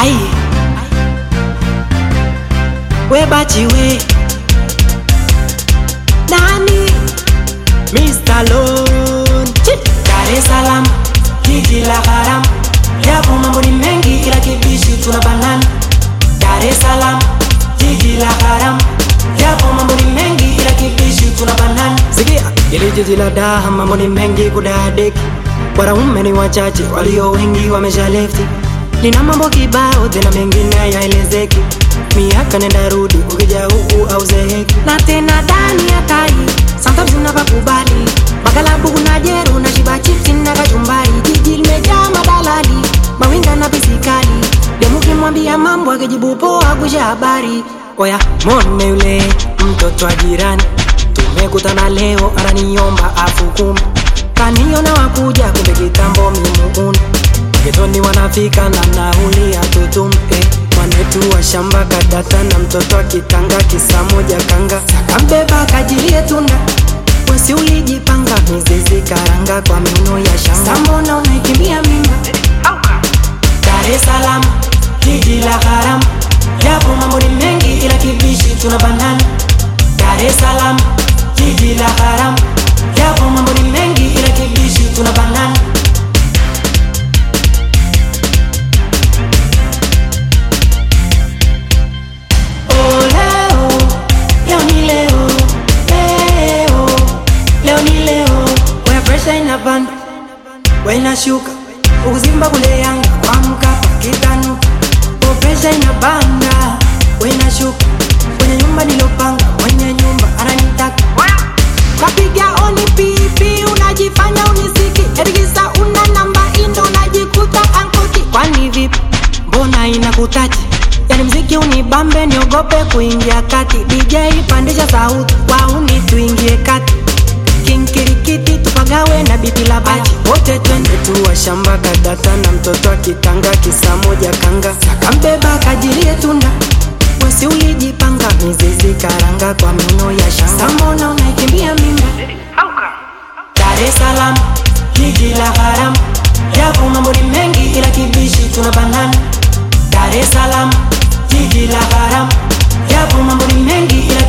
Ai. We bachi we. Nani? Mr. Lone. Chip. Dar es Salaam, jiji la haram. Yapo mambo ni mengi ila kibishi tuna banana. Dar es Salaam, jiji la haram. Yapo mambo ni mengi ila kibishi tuna banana. Sikia, ili jiji la daha mambo ni mengi kudadeki. Wanaume ni wachache, walio wengi wamesha lefti. Lina mambo kibao tena mengine yaelezeki. Miaka nenda rudi, ukija huku au zeheki. Na tena ndani ya tai, sometimes unapakubali. Magalabu kuna jeru na shiba chipsi na kachumbari. Jiji limejaa madalali, mawinga na pisikali. Demu kimwambia mambo akijibu poa kusha habari. Oya, mone yule mtoto wa jirani. Tumekutana leo ananiomba afu kumi. Kaniona wakuja kumbe kitambo mimuuna. Getoni wanafika na nauli ya tutumpe Mwanetu wa shamba kadata na mtoto akitanga kisa moja kanga Sakambeba kajilie tunda Wesi ulijipanga mizizi karanga kwa miuno ya shanga Sambona unaikimbia mimba Dar es Salaam, jiji la haram Yapo mambo ni mengi ila kibishi tuna banana Dar es Salaam, jiji la haram Yapo mambo ni mengi ila kibishi tuna banana Oh, leo, leo ni leo, leo, leo ni leo. Where pressure inapanda, we inashuka, ukuzimba kule Yanga kwa Mkapa kitanuka. Oh, pressure inapanda, we inashuka, kwenye nyumba nilopanga, mwenye nyumba ananitaka. Kapiga oni pipi, unajifanya unisiki, erigisa una namba indo, unajikuta ankoti. Kwani vipi? Mbona inakutaji? Yani mziki unibambe, niogope kuingia kati. DJ pandisha sauti, wauni tuingie kati. Kinkirikiti tupagawe na bibi la baji, wote twende tuwa shamba kadata na mtoto akitanga kisa moja kanga. Sakambeba kajilie tunda Wesi ulijipanga mizizi karanga kwa mino ya shanga. Sambona unaikimbia mimba? Dar es Salaam,